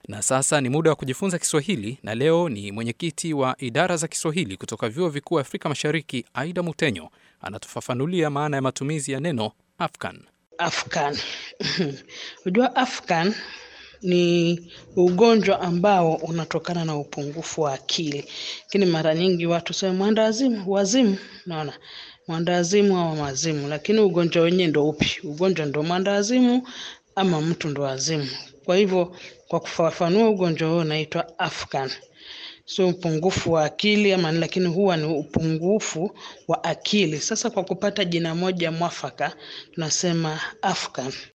Na sasa ni muda wa kujifunza Kiswahili, na leo ni mwenyekiti wa idara za Kiswahili kutoka vyuo vikuu Afrika Mashariki, Aida Mutenyo anatufafanulia maana ya matumizi ya neno Afghan. Afghan. Unajua Afghan ni ugonjwa ambao unatokana na upungufu wa akili, lakini mara nyingi watu sema mwandawazimu, wazimu, naona mwandawazimu au mazimu, lakini ugonjwa wenyewe ndo upi? Ugonjwa ndo mwandawazimu ama mtu ndo wazimu? Kwa hivyo kwa kufafanua ugonjwa huo unaitwa Afghan, sio upungufu wa akili ama, lakini huwa ni upungufu wa akili. Sasa kwa kupata jina moja mwafaka tunasema Afghan.